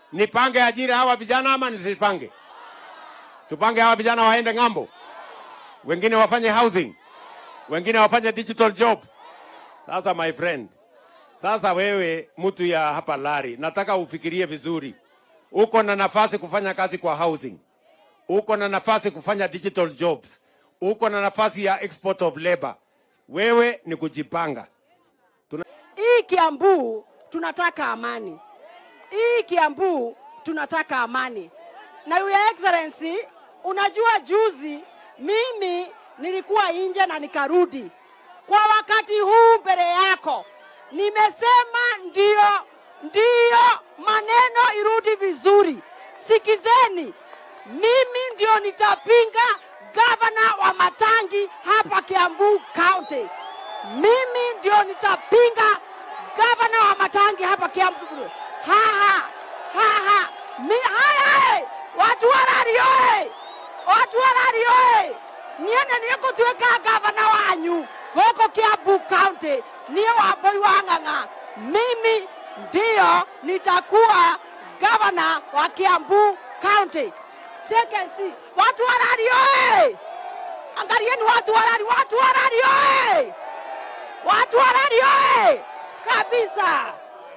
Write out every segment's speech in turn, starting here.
Nipange ajira hawa vijana ama nisipange? Tupange hawa vijana waende ng'ambo, wengine wafanye housing, wengine wafanye digital jobs. Sasa my friend, sasa wewe mtu ya hapa Lari, nataka ufikirie vizuri. Uko na nafasi kufanya kazi kwa housing, uko na nafasi kufanya digital jobs, uko na nafasi ya export of labor. Wewe ni kujipanga. Hii Kiambu tunataka amani. Hii Kiambu tunataka amani. Na Your Excellency, unajua juzi mimi nilikuwa nje na nikarudi. Kwa wakati huu mbele yako nimesema ndio, ndio maneno irudi vizuri. Sikizeni, mimi ndio nitapinga gavana wa Matangi hapa Kiambu County. Mimi ndio nitapinga gavana wa Matangi hapa Kiambu. Haha, haha, mi hai hai, watu warari oe, watu warari oe, niene nikutuika gavana wanyu huko Kiambu County, niye Wambui wa Ng'ang'a. Mimi ndio nitakuwa gavana wa Kiambu County. Chekesi, watu warari oe, angalieni watu warari, watu warari oe, watu warari oe, kabisa.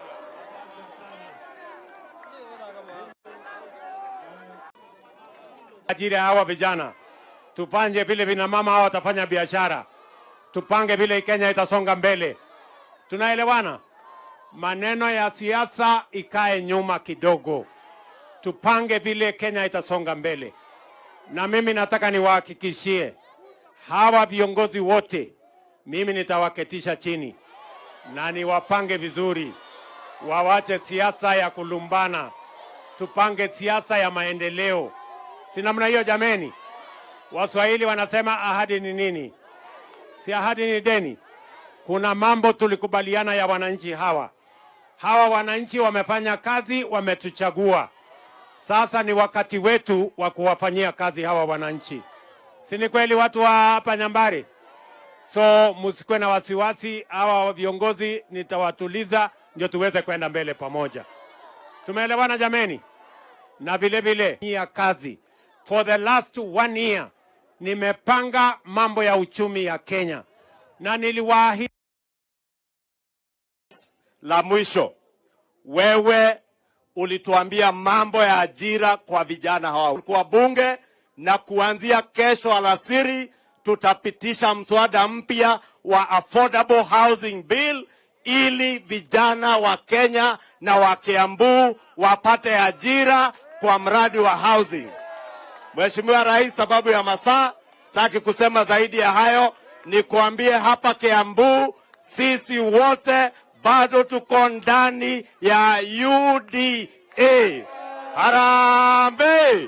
ajira ya hawa vijana, tupange vile vina mama hawa watafanya biashara, tupange vile Kenya itasonga mbele. Tunaelewana? Maneno ya siasa ikae nyuma kidogo, tupange vile Kenya itasonga mbele. Na mimi nataka niwahakikishie hawa viongozi wote, mimi nitawaketisha chini na niwapange vizuri, wawache siasa ya kulumbana, tupange siasa ya maendeleo. Si namna hiyo jameni? Waswahili wanasema ahadi ni nini? Si ahadi ni deni. Kuna mambo tulikubaliana ya wananchi hawa. Hawa wananchi wamefanya kazi, wametuchagua. Sasa ni wakati wetu wa kuwafanyia kazi hawa wananchi. Si ni kweli watu wa hapa Nyambari? So msikuwe na wasiwasi, hawa viongozi nitawatuliza ndio tuweze kwenda mbele pamoja. Tumeelewana jameni? Na vile vile ya kazi for the last one year nimepanga mambo ya uchumi ya Kenya na niliwaahidi La mwisho, wewe ulituambia mambo ya ajira kwa vijana hawa kwa bunge, na kuanzia kesho alasiri tutapitisha mswada mpya wa affordable housing bill ili vijana wa Kenya na wa Kiambu wapate ajira kwa mradi wa housing. Mheshimiwa Rais, sababu ya masaa sitaki kusema zaidi ya hayo, ni kuambie hapa Kiambu sisi wote bado tuko ndani ya UDA. Harambee!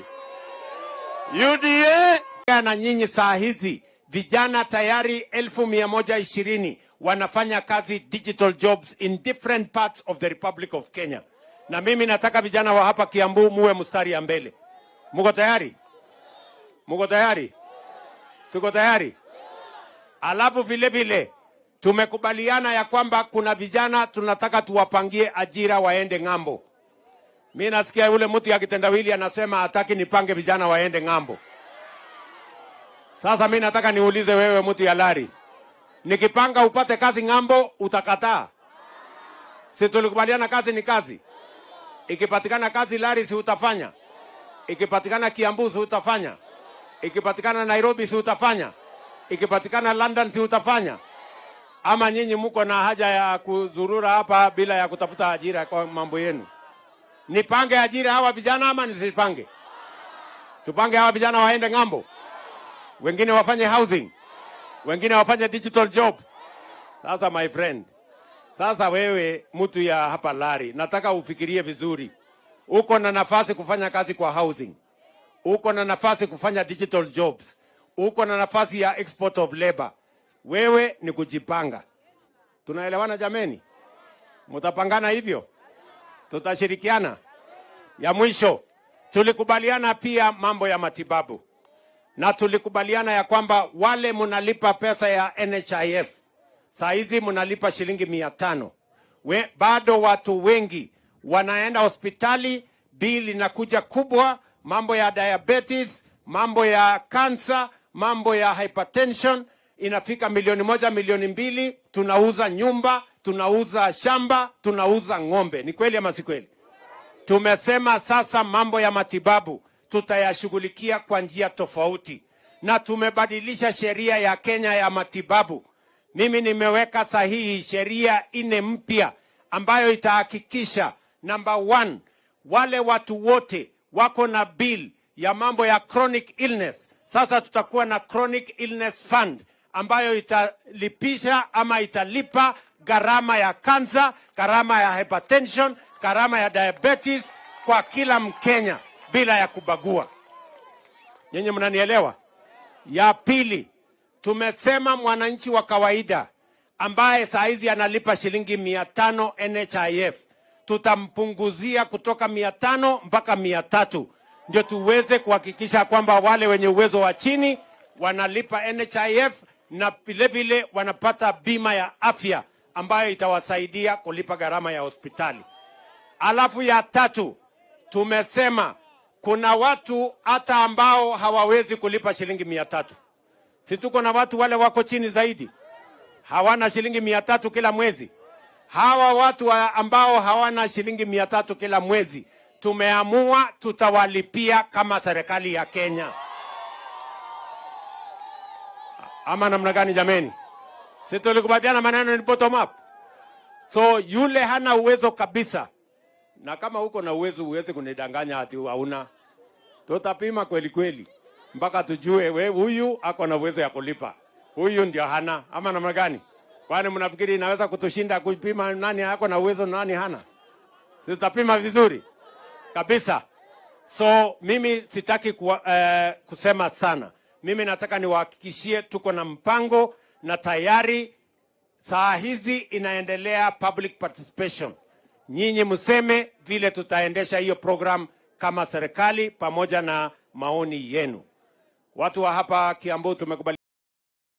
UDA na nyinyi saa hizi vijana tayari elfu mia moja ishirini wanafanya kazi digital jobs in different parts of the Republic of Kenya, na mimi nataka vijana wa hapa Kiambu muwe mstari ya mbele. Muko tayari? Muko tayari? Tuko tayari? Alafu vile vile tumekubaliana ya kwamba kuna vijana tunataka tuwapangie ajira waende ng'ambo. Mi nasikia yule mtu ya kitendawili anasema hataki nipange vijana waende ng'ambo. Sasa mi nataka niulize wewe mtu ya Lari, nikipanga upate kazi ng'ambo utakataa? Si tulikubaliana kazi ni kazi? Ikipatikana kazi Lari, si utafanya? Ikipatikana Kiambu, si utafanya? Ikipatikana Nairobi, si utafanya? Ikipatikana London, si utafanya? Ama nyinyi mko na haja ya kuzurura hapa bila ya kutafuta ajira kwa mambo yenu? Nipange ajira hawa vijana ama nisipange? Tupange hawa vijana waende ng'ambo, wengine wafanye housing, wengine wafanye digital jobs. Sasa my friend, sasa wewe mtu ya hapa Lari, nataka ufikirie vizuri. Uko na nafasi kufanya kazi kwa housing, uko na nafasi kufanya digital jobs, uko na nafasi ya export of labor. Wewe ni kujipanga. Tunaelewana jameni? Mutapangana hivyo, tutashirikiana. Ya mwisho, tulikubaliana pia mambo ya matibabu, na tulikubaliana ya kwamba wale munalipa pesa ya NHIF saa hizi mnalipa shilingi mia tano. We, bado watu wengi wanaenda hospitali bill inakuja kubwa, mambo ya diabetes, mambo ya cancer, mambo ya hypertension inafika milioni moja, milioni mbili. Tunauza nyumba, tunauza shamba, tunauza ng'ombe. Ni kweli ama si kweli? Tumesema sasa mambo ya matibabu tutayashughulikia kwa njia tofauti, na tumebadilisha sheria ya Kenya ya matibabu. Mimi nimeweka sahihi sheria nne mpya ambayo itahakikisha number one, wale watu wote wako na bill ya mambo ya chronic illness. Sasa tutakuwa na chronic illness fund ambayo italipisha ama italipa gharama ya kansa, gharama ya hypertension, gharama ya diabetes kwa kila Mkenya bila ya kubagua. Nyinyi mnanielewa? Ya pili, tumesema mwananchi wa kawaida ambaye saa hizi analipa shilingi mia tano NHIF tutampunguzia kutoka mia tano mpaka mia tatu ndio tuweze kuhakikisha kwamba wale wenye uwezo wa chini wanalipa NHIF na vilevile wanapata bima ya afya ambayo itawasaidia kulipa gharama ya hospitali. Alafu ya tatu tumesema kuna watu hata ambao hawawezi kulipa shilingi mia tatu. Si tuko na watu wale wako chini zaidi, hawana shilingi mia tatu kila mwezi. Hawa watu wa ambao hawana shilingi mia tatu kila mwezi, tumeamua tutawalipia kama serikali ya Kenya. Ama namna gani jameni? Si tulikubaliana maneno ni bottom up. So yule hana uwezo kabisa, na kama uko na uwezo uweze kunidanganya ati hauna, tutapima kweli kweli mpaka tujue we huyu ako na uwezo ya kulipa, huyu ndio hana, ama namna gani? Kwani mnafikiri inaweza kutushinda kupima nani ako na uwezo nani hana? Si tutapima vizuri kabisa. So mimi sitaki kuwa, eh, kusema sana. Mimi nataka niwahakikishie tuko na mpango na tayari saa hizi inaendelea public participation. Nyinyi mseme vile tutaendesha hiyo program kama serikali pamoja na maoni yenu. Watu wa hapa Kiambu tumekubali